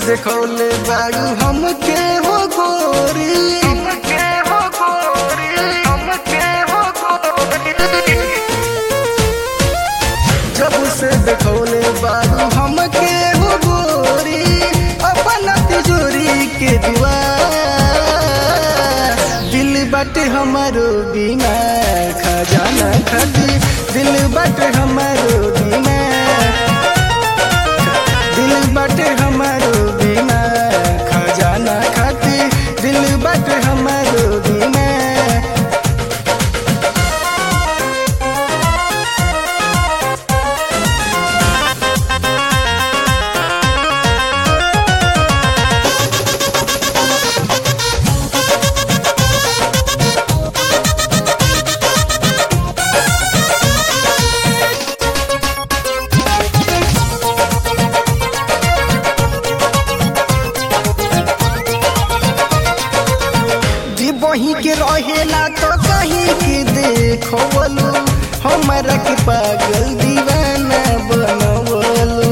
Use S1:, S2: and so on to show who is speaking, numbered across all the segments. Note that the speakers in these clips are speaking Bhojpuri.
S1: देखौले बारू हमके हो गोरी हमके हो गोरी हमके हो गोरी जब से देखौले बारू हमके हो गोरी अपन तिजोरी के दीवार दिल बट हमारो बिना खजाना खाती दिल बट हमारो बिना दिल बट हमारो बिना खजाना खाती दिल बट हमारो बिना जी बही के रहेला तो कहीं के देखो बोलू हमारा के पागल दीवाना बनवलू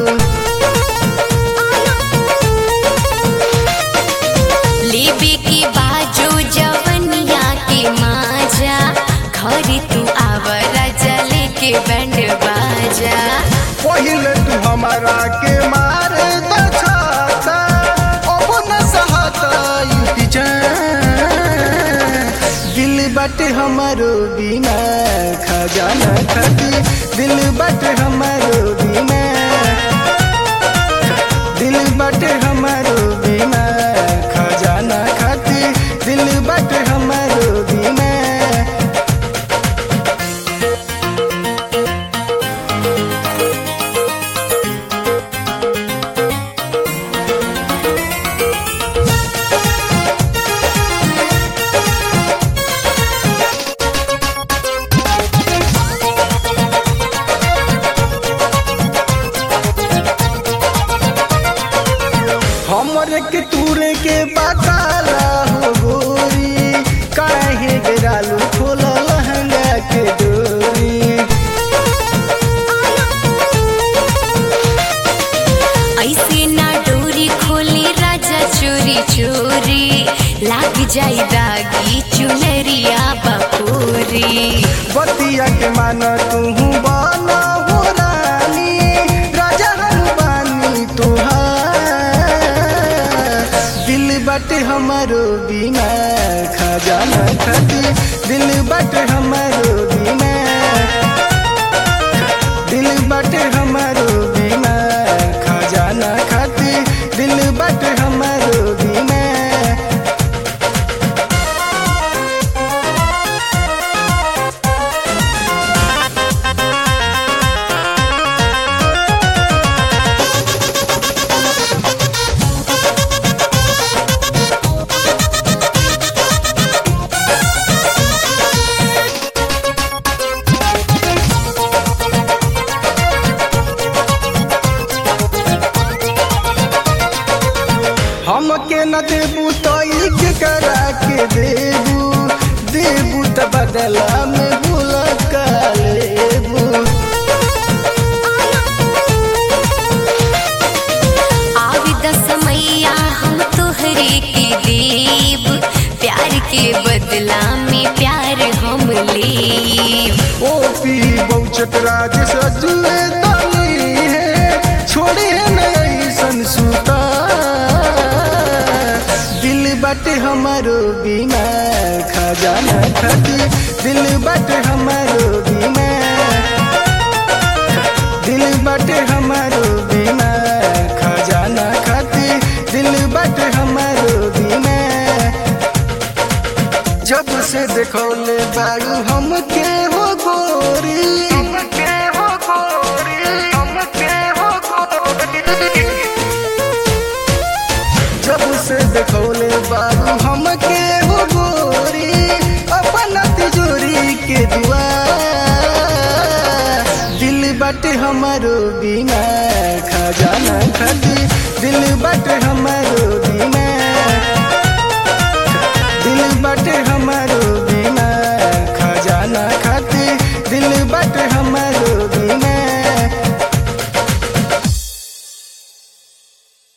S2: लेबे के बाजू जवनिया के माजा घर तू आवरा जले के बैंड बाजा
S1: पहले तू हमारा के मारे तो छाता अब न सहता युति दिल बट हमारो बिना खजाना खाती दिल बट हमारो बिना दिल बट हमारो बिना खजाना खाती दिल बट हमारो बिना हमरे के तूरे के बताला हो गोरी काहे गिरालू खोला लहंगा के डोरी
S2: ऐसे ना डोरी खोली राजा चोरी चोरी लाग जाई दागी चुनरिया बकोरी
S1: बतिया के माना तू बाना हो रानी राजा हम बानी तुहार दिल बट हमारो बिना खजाना खाती दिल बट हमारो बिना दिल बट हमारो बिना खजाना खाती दिल बट हमारो बिना हमके न देबू तो के करा के देबू देबू त बदला में भूला का लेबू
S2: आवी दस मैया हम तोहरे के देव प्यार के बदला में प्यार हम लेब
S1: ओ पी बहुचक राज सजुए तनी है छोड़े न ऐसन सुता दिल बट हमारो बिना खजाना खाती दिल बट हमारो बिना दिल बट हमारो बिना खजाना खाती दिल बट हमारो बिना जब से देखौले बारू हमके हो गोरी हमके हो गोरी हमके हो गोरी जब से देखौले बारू हमके हो गोरी अपन तिजोरी के दीवार दिल बट हमारो बिना खजाना खाती दिल बट हमारो